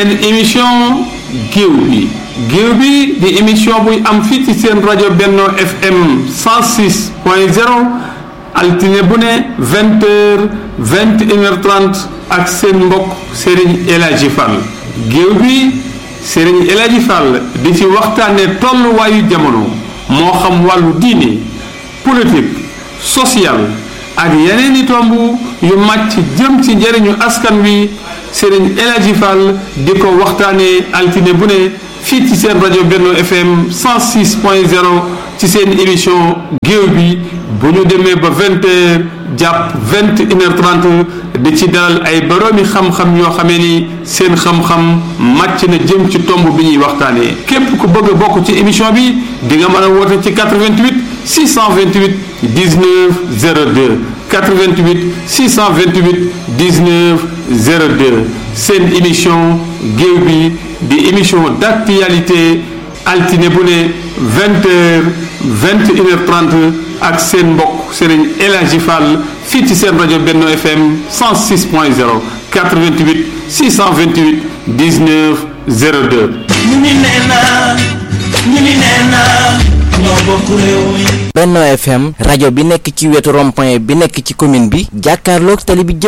seen émission géew bi géew bi di émission buy am fii ci seen rajo Benno FM 106 point 0 altine bu ne vingt heures vingt et une heure trente ak seen mbokk Serigne El Hadji Fall géew bi Serigne El Hadji Fall di ci waxtaane tolluwaayu jamono moo xam wàllu diine politique social ak yeneen i tomb yu màcc jëm ci njëriñu askan wi Serigne El Hadji Fall di ko waxtaanee altine bu ne fii ci seen rajo Benno FM 106 point 0 ci seen émission géew bi bu ñu demee ba vingt heures jàpp vingt une heure trente di ci dalal ay boroomi xam-xam yoo xamee ni seen xam-xam màcc na jëm ci tomb bi ñuy waxtaanee képp ku bëgg a bokk ci émission bi di nga mën a woote ci 88 628 19 02 88 628 19 02 seen émission géew bi di émission d'actualité altine bu ne vingt heures vingt et une heure trente ak seen mbokk Serigne El Hadji Fall fii ci seen rajo Benno FM 106 point 0 88 628 19 02. ñu ni nee naa ñu ni nee naa ñoo bokk réew mi. Benno FM rajo bi nekk ci wetu rond-point bi nekk ci commune bi jàkkaarloog tali bi